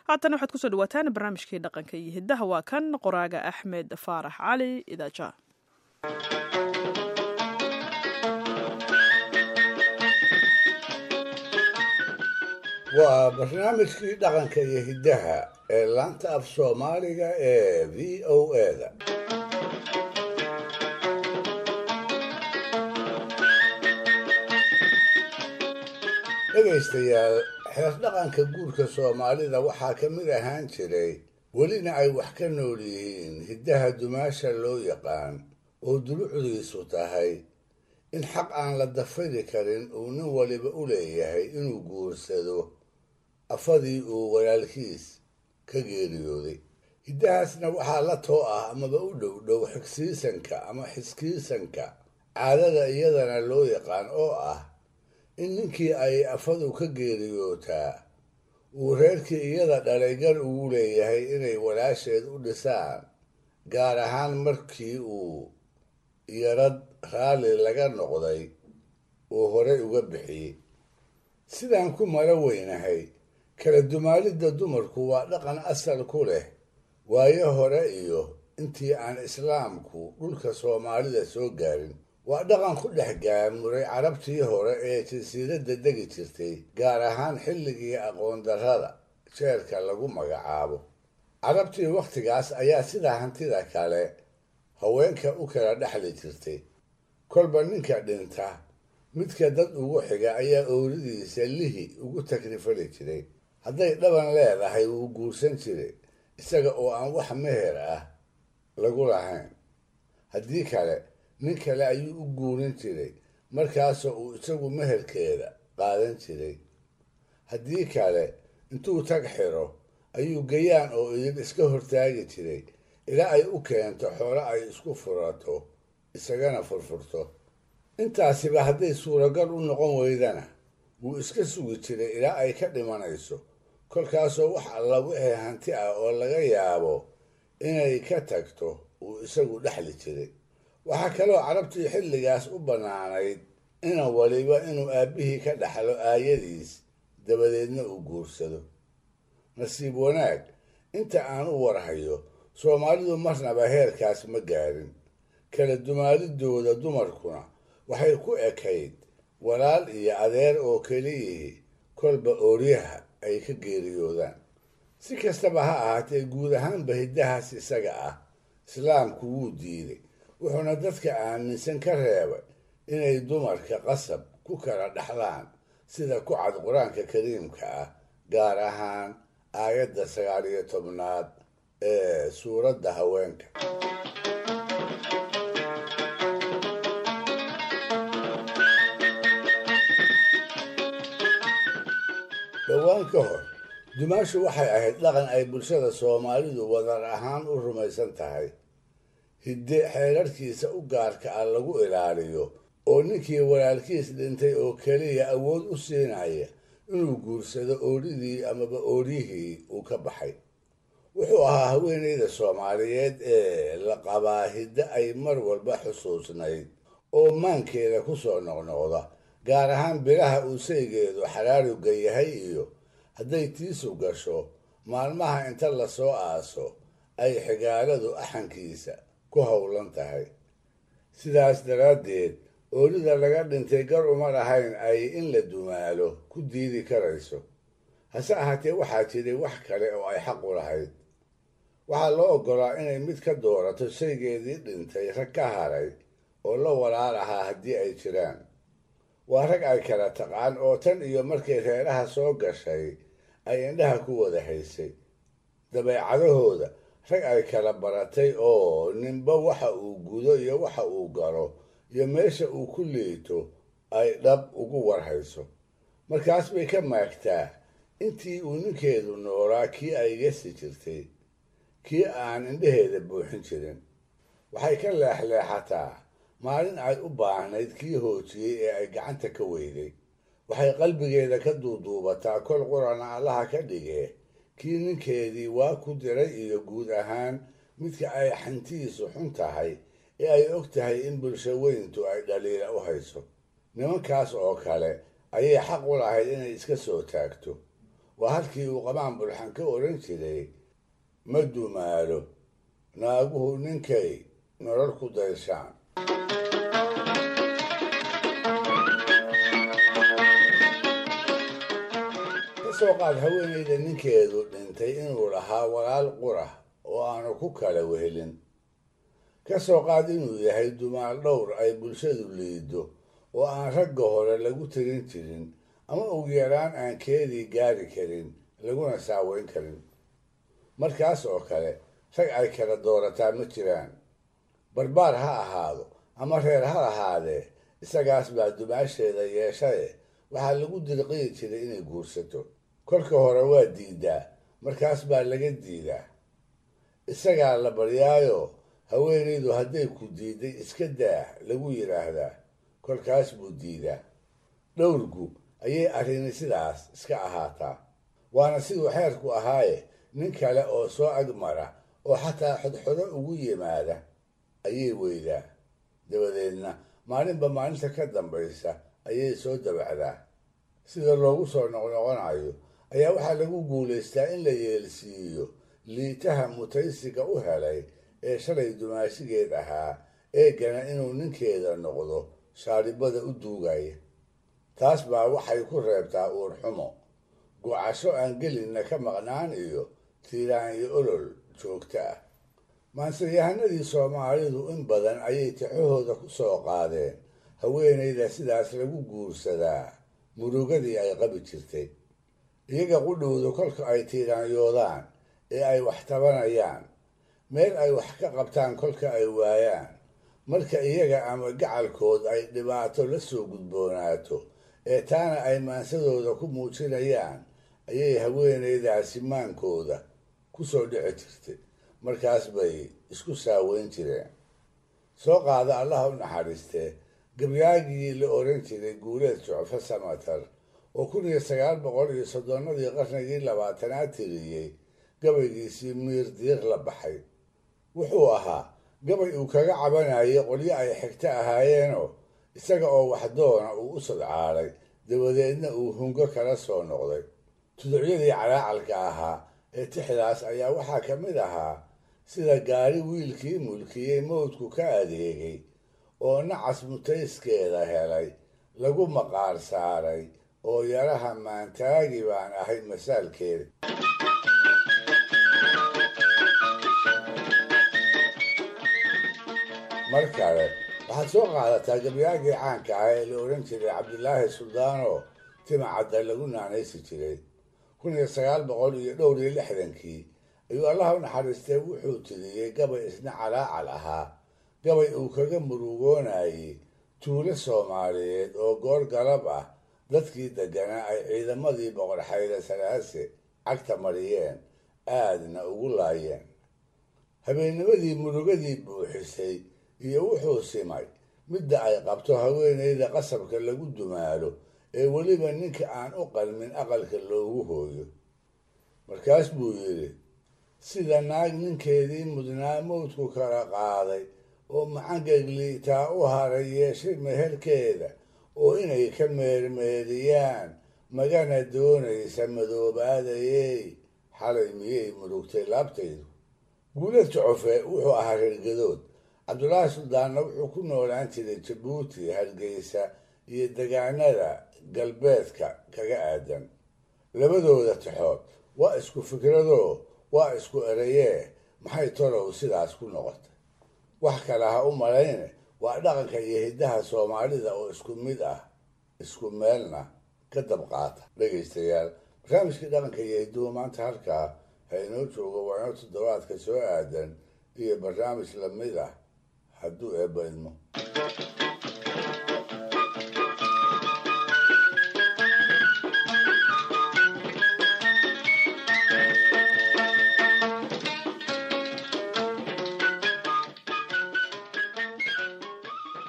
haatan waxaad kusoo dhawaataan barnaamijkii dhaqanka iyo hiddaha waa kan qoraaga axmed faarax cali idaaja waa barnaamijkii dhaqanka iyo hiddaha ee laanta af soomaaliga ee v o eda dhegaystayaal xeer dhaqanka guurka soomaalida waxaa ka mid ahaan jiray welina ay wax ka nool yihiin hiddaha dumaasha loo yaqaan oo dulucdiisu tahay in xaq aan la dafiri karin uu nin waliba u leeyahay inuu guursado afadii uu walaalkiis ka geeriyooday hiddahaasna waxaa la too ah amaba u dhow dhow xigsiisanka ama xiskiisanka caadada iyadana loo yaqaan oo ah in ninkii ay afadu ka geeriyootaa uu reerkii iyada dhalay gar ugu leeyahay inay walaasheed u dhisaan gaar ahaan markii uu yarad raalli laga noqday uu horey uga bixiyey sidaan ku mala weynahay kala dumaalidda dumarku waa dhaqan asal ku leh waayo hore iyo intii aan islaamku dhulka soomaalida soo gaarin waa dhaqan ku dhex gaamuray carabtii hore ee jasiiradda degi jirtay gaar ahaan xilligii aqoon darrada jeerka lagu magacaabo carabtii wakhtigaas ayaa sida hantida kale haweenka u kala dhexli jirtay kolba ninka dhinta midka dad ugu xiga ayaa ooridiisa lihi ugu takrifali jiray hadday dhaban leedahay wuu guursan jiray isaga oo aan wax meher ah lagu lahayn haddii kale nin kale ayuu u guurin jiray markaasoo uu isagu meherkeeda qaadan jiray haddii kale intuu tag xiro ayuu gayaan oo idin iska hortaagi jiray ilaa ay u keento xoolo ay isku furato isagana furfurto intaasiba hadday suuragal u noqon weydana wuu iska sugi jiray ilaa ay ka dhimanayso kolkaasoo wax alla wixii hanti ah oo laga yaabo inay ka tagto uu isagu dhexli jiray waxaa kaloo carabtii xilligaas u bannaanayd inan waliba inuu aabbihii ka dhaxlo aayadiis dabadeedna uu guursado nasiib wanaag inta aan u warhayo soomaalidu marnaba heerkaas ma gaarin kala dumaalidooda dumarkuna waxay ku ekayd walaal iyo adeer oo keliyihii kolba ooryaha ay ka geeriyoodaan si kastaba ha ahaatee guud ahaanba hiddahaas isaga ah islaamku wuu diiday wuxuuna dadka aaminsan ka reebay inay dumarka qasab ku kala dhaxlaan sida ku cad qur-aanka kariimka ah gaar ahaan aayadda sagaal iyo tobnaad ee suuradda haweenka dhowaan ka hor dumaashu waxay ahayd dhaqan ay bulshada soomaalidu wadar ahaan u rumaysan tahay hidde xeerarkiisa u gaarka ah lagu ilaaliyo oo ninkii walaalkiis dhintay oo keliya awood u siinaya inuu guursado ooridii amaba ooryihii uu ka baxay wuxuu ahaa haweenayda soomaaliyeed ee la qabaa hidde ay mar walba xusuusnayd oo maankeeda ku soo noqnoqda gaar ahaan bilaha uu saygeedu xaraarugga yahay iyo hadday tiisu gasho maalmaha inta lasoo aaso ay xigaaladu axankiisa ku howlan tahay sidaas daraaddeed oorida laga dhintay gar uma lahayn ay in la dumaalo ku diidi karayso hase ahaatee waxaa jiray wax kale oo ay xaq u lahayd waxaa loo oggolaa inay mid ka doorato shaygeedii dhintay rag ka haray oo la walaal ahaa haddii ay jiraan waa rag ay kala taqaan oo tan iyo markay reeraha soo gashay ay indhaha ku wada haysay dabeecadahooda rag ay kala baratay oo ninba waxa uu gudo iyo waxa uu galo iyo meesha uu ku liito ay dhab ugu warhayso markaas bay ka maagtaa intii uu ninkeedu noolaa kii ay gesi jirtay kii aan indhaheeda buuxin jirin waxay ka leexleexataa maalin ay u baahnayd kii hoojiyey ee ay gacanta ka weyday waxay qalbigeeda ka duuduubataa kol qurana allaha ka dhigee kii ninkeedii waa ku diray iyo guud ahaan midka ay xantiisu xun tahay ee ay og tahay in bulsho weyntu ay dhaliila u hayso nimankaas oo kale ayay xaq u lahayd inay iska soo taagto waa halkii uu qabaan bulxan ka odhan jiray ma dumaalo naaguhu ninkay nolol ku dayshaan ka soo qaad haweenayda ninkeedu dhintay inuu lahaa walaal qurah oo aanu ku kala wehelin ka soo qaad inuu yahay dumaal dhowr ay bulshadu liido oo aan ragga hore lagu tirin jirin ama ugu yaraan aan keedii gaari karin laguna saaweyn karin markaas oo kale rag ay kala doorataa ma jiraan barbaar ha ahaado ama reer ha lahaadee isagaas baa dumaasheeda yeeshaye waxaa lagu dirqiyi jiray inay guursato kolka hore waa diidaa markaas baa laga diidaa isagaa la baryaayo haweenaydu hadday ku diiday iska daah lagu yidhaahdaa kolkaas buu diidaa dhowrgu ayay arrini sidaas iska ahaataa waana siduu xeerku ahaaye nin kale oo soo agmara oo xataa xodxodo ugu yimaada ayay weydaa dabadeedna maalinba maalinta ka dambaysa ayay soo dabacdaa sida loogu soo noqnoqonayo ayaa waxaa lagu guulaystaa in la yeelsiiyo liitaha mutaysiga u helay ee shalay dumaashigeed ahaa eegana inuu ninkeeda noqdo shaaribada u duugaya taas baa waxay ku reebtaa uur xumo go-casho aan gelinna ka maqnaan iyo tiiraan iyo olol joogta ah maanseyahanadii soomaalidu in badan ayay tixahooda ku soo qaadeen haweenayda sidaas lagu guursadaa murugadii ay qabi jirtay iyaga qudhowdu kolka ay tiiraanyoodaan ee ay wax tabanayaan meel ay wax ka qabtaan kolka ay waayaan marka iyaga ama gacalkood ay dhibaato la soo gudboonaato ee taana ay maansadooda ku muujinayaan ayay haweenaydaasi maankooda ku soo dhici jirtay markaas bay isku saaweyn jireen soo qaada allaha u naxariistee gabyaagii la oran jiray guuleed jucfo samatar oo kun iyo sagaal boqol iyo soddonnadii qarnigii labaatanaad tiriyey gabaygiisii miir diiq la baxay wuxuu ahaa gabay uu kaga cabanayay qolyo ay xigto ahaayeenoo isaga oo waxdoona uu u sadcaalay dabadeedna uu hungo kala soo noqday tuducyadii calaacalka ahaa ee tixdaas ayaa waxaa ka mid ahaa sida gaari wiilkii mulkiyey mawdku ka adeegay oo nacas mutayskeeda helay lagu maqaar saaray oo yaraha maantaagi baan ahay masaalkeeda mar kale waxaad soo qaadataa gabyaagii caanka ah ee la odhan jiray cabdilaahi suldaano timacadda lagu naanaysi jiray kun iyo sagaal boqol iyo dhowr iyo lixdankii ayuu allaha u naxariistay wuxuu tiriyey gabay isna calaacal ahaa gabay uu kaga murugoonayey tuulo soomaaliyeed oo goor galab ah dadkii degganaa ay ciidamadii boqor xayre salaase cagta mariyeen aadna ugu laayeen habeennimadii murugadii buuxisay iyo wuxuu simay midda ay qabto haweenayda qasabka lagu dumaalo ee weliba ninka aan u qalmin aqalka loogu hooyo markaas buu yidhi sida naag ninkeedii mudnaa mawdku kala qaaday oo macangagliitaa u haray yeeshay meherkeeda oo inay ka meermeeriyaan magana doonaysa madoobaadayey xalay miyay murugtay laabtaydu guulad jocofe wuxuu ahaa reergadood cabdulaahi suldaanna wuxuu ku noolaan jiray jabuuti hargeysa iyo degaanada galbeedka kaga aadan labadooda tixood waa isku fikradoo waa isku erayee maxay tolow sidaas ku noqotay wax kale ha u malayne waa dhaqanka iyo hiddaha soomaalida oo isku mid ah isku meelna ka dabqaata dhegaystayaal barnaamijkii dhaqanka iyo hidduhu maanta halkaa ha inoo joogo waa inoo toddobaadka soo aadan iyo barnaamij lamid ah hadduu eebba idmo